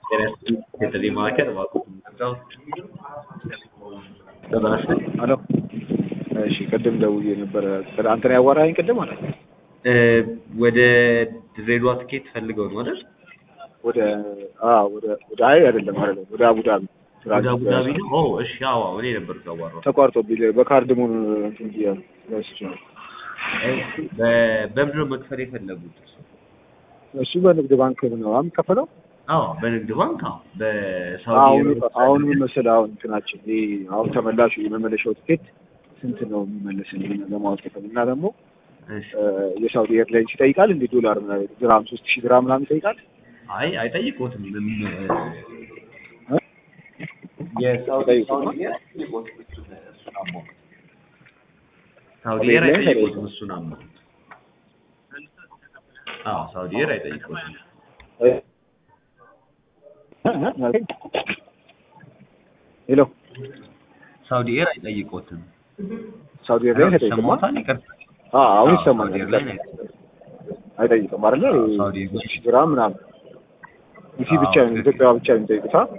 የጥሪ ማዕከል እባክዎት ምንድነው? ደህና ነሽ? ሄሎ እሺ ቅድም ደውዬ ነበረ አንተ ነው ያዋራኸኝ ቅድም ማለት ነው እ ወደ ድሬዳዋ ትኬት ፈልገው ነው አይደል? ወደ አዎ ወደ ወደ አይ አይደለም አይደለም ወደ አቡዳቢ ወደ አቡዳቢ ነው? ኦ እሺ አዎ እኔ ነበርኩ ያዋራሁት። ተቋርጦብኝ በካርድ ሙን እንትን ብያለሁ ረስቼ ነው እሺ በ- በምንድን ነው መክፈል የፈለጉት? እሱ በንግድ ባንክ ነው የሚከፈለው አዎ በንግድ ባንክ አዎ በሳውዲ አሁን አረቢያ አሁን ምን መሰለህ አሁን እንትናችን ይሄ አሁን ተመላሹ የመመለሻው ትኬት ስንት ነው የሚመለስልኝ ለማወቅ የፈለግን እና ደግሞ እሺ እ የሳውዲ ኤርላይንስ ይጠይቃል እንደ ዶላር ምናምን ድራም ሶስት ሺህ ድራም ምናምን ይጠይቃል አይ አይጠይቁትም። ምን እ? የሳውዲ አይጠይቁትም? ሳውዲ ኤር አይጠይቁትም እሱን እሱን አሞት ሳውዲ ሳውዲ ኤር ኤርላይንስ አይጠይቁትም እሱን አሞት አዎ ሳውዲ ኤር አይጠይቁትም። እ? እ? እ? ሄሎ ሳውዲ ኤር አይጠይቁትም። ሳውዲ ኤርላይንስ አይጠይቅም ሰማታል ይቅርታ አ አሁን አዎ፣ ይሰማኛል ሳውዲ ኤርላይን አይጠይቅም። አይጠይቅም አይደለ አዎ፣ ሳውዲ ኤርላይንስ ሶስት ሺህ ድራም ምናምን ኢሲ ብቻ አዎ፣ ነው ትክክል። ኢትዮጵያ ብቻ ነው የሚጠይቁት አ?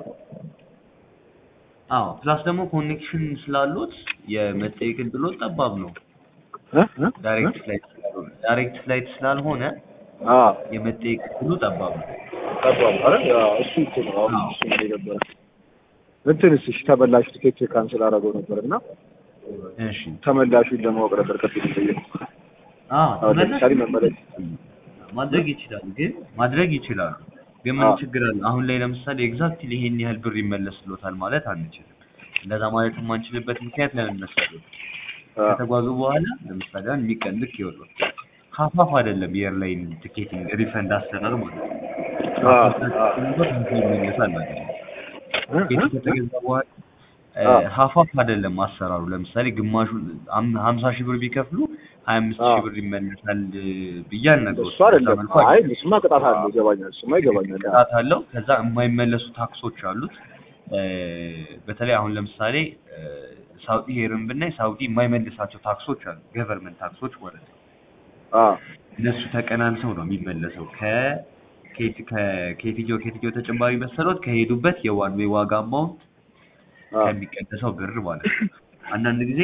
አዎ ፕላስ ደግሞ ኮኔክሽን ስላሉት የመጠየቅ እድሎት ጠባብ ነው። እ? እ? ዳይሬክት ፍላይት ስላልሆነ ዳይሬክት ፍላይት ስላልሆነ አ የመጠየቅ እድሉ ጠባብ ነው። ጠባብ አይደል አዎ፣ እሱ እኮ ነው አሁን አዎ። እሱ ነው የነበረ እንትንስ እሺ ተመላሽ ትኬት ካንስል አደረገው ነበር እና እሺ ተመላሹን ለማወቅ ነበር ቅድም የጠየኩት አዎ አሁን ለምሳሌ መመለስ ማድረግ ይችላሉ፣ ግን ማድረግ ይችላሉ። ግን ምን አዎ። ችግር አለ? አሁን ላይ ለምሳሌ ኤግዛክትሊ ይሄን ያህል ብር ይመለስሎታል ማለት አንችልም። እንደዛ ማለት የማንችልበት ምክንያት ለምን መሰለህ? አ ከተጓዙ በኋላ ለምሳሌ አሁን የሚቀን ልክ ይወጣል ሀፋፍ አይደለም የኤርላይን ቲኬቲንግ ሪፈንድ አሰራር ማለት ነው። አ አ ይመለሳል ማለት ነው። እ? ቲኬት እ? ከተገዛ በኋላ እ፣ አዎ። ሀፋፍ አይደለም አሰራሩ። ለምሳሌ ግማሹን አም- ሀምሳ ሺህ ብር ቢከፍሉ ሀያ አምስት ሺህ አዎ። ብር ይመለሳል እ፣ ብዬ አልነግሮትም። እሱ አይደለም በዛ መልኩ አይ አይደለም። እሱማ ቅጣት አለው ይገባኛል እሱማ ይገባኛል ቅጣት አለው። ከዛ የማይመለሱ ታክሶች አሉት። እ፣ በተለይ አሁን ለምሳሌ እ፣ ሳውዲ ሄርን ብናይ ሳውዲ የማይመልሳቸው ታክሶች አሉ፣ ገቨርንመንት ታክሶች ማለት ነው። አ እነሱ ተቀናንሰው ነው የሚመለሰው ከ ከየት ከ- ከየትኛው ከየትኛው ተጨማሪ መሰሎት ከሄዱበት የዋን ዌይ ዋጋ አማውንት አ ከሚቀነሰው ብር ማለት ነው። አንዳንድ ጊዜ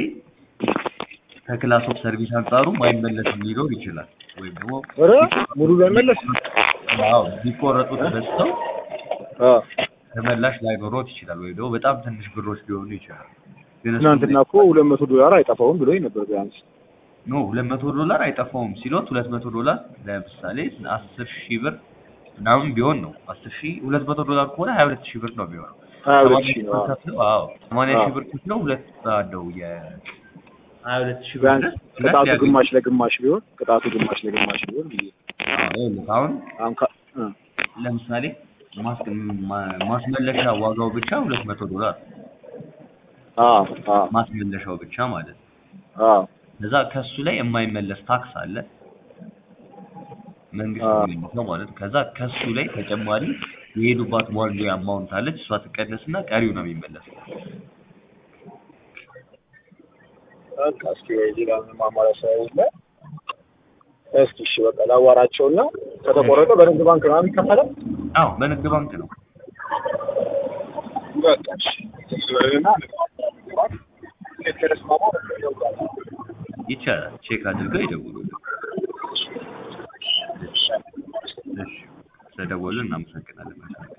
ከክላስ ኦፍ ሰርቪስ አንጻሩ ማይመለስም ሊኖር ይችላል። ወይም ደግሞ ኧረ ሙሉ ለመለስ አዎ ቢቆረጡት በዝተው አ ተመላሽ ላይኖሮት ይችላል። ወይም ደግሞ በጣም ትንሽ ብሮች ሊሆኑ ይችላል። ግን እሱ ትናንትና እኮ ሁለት መቶ ዶላር አይጠፋውም ብሎኝ ነበር ቢያንስ ኖ ሁለት መቶ ዶላር አይጠፋውም ሲሎት ሁለት መቶ ዶላር ለምሳሌ አስር ሺህ ብር ምናምን ቢሆን ነው አስር ሺህ ሁለት መቶ ዶላር ከሆነ ሀያ ሁለት ሺህ ብር ነው የሚሆነው። ሀያ ሁለት ሰማንያ ሺህ ሺህ ነው ብር አዎ። ከፍለው አዎ ሰማንያ አዎ። ሺህ ብር ከፍለው ሁለት አለው የ ሀያ ሁለት ሺህ ብር ቢያንስ ድረስ ሁለት ቅጣቱ ሊያገኙ ግማሽ ለግማሽ ቢሆን ቅጣቱ ግማሽ ለግማሽ ቢሆን ብዬ አዎ፣ ይኸውልህ አሁን አሁን ካ- እ ለምሳሌ ማስ- ማ- ማስመለሻ ዋጋው ብቻ ሁለት መቶ ዶላር አ አ ማስመለሻው ብቻ ማለት ነው። አ ከዛ ከሱ ላይ የማይመለስ ታክስ አለ መንግስት አዎ። የሚመልሰው ማለት ነው። ከዛ ከሱ ላይ ተጨማሪ የሄዱባት ዋርዱ አማውንት አለች እሷ ትቀነስና ቀሪው ነው የሚመለሰው። በቃ እስኪ ሌላ ምንም አማራጭ ስለሌለ እስኪ እሺ በቃ ላዋራቸውና ከተቆረጠ በንግድ ባንክ ነው የሚከፈለው አዎ በንግድ ባንክ ነው። በቃ እሺ እና ከተስማማው ይቻላል። ቼክ አድርገው ይደውሉልን። እሺ፣ ስለደወሉ እናመሰግናለን።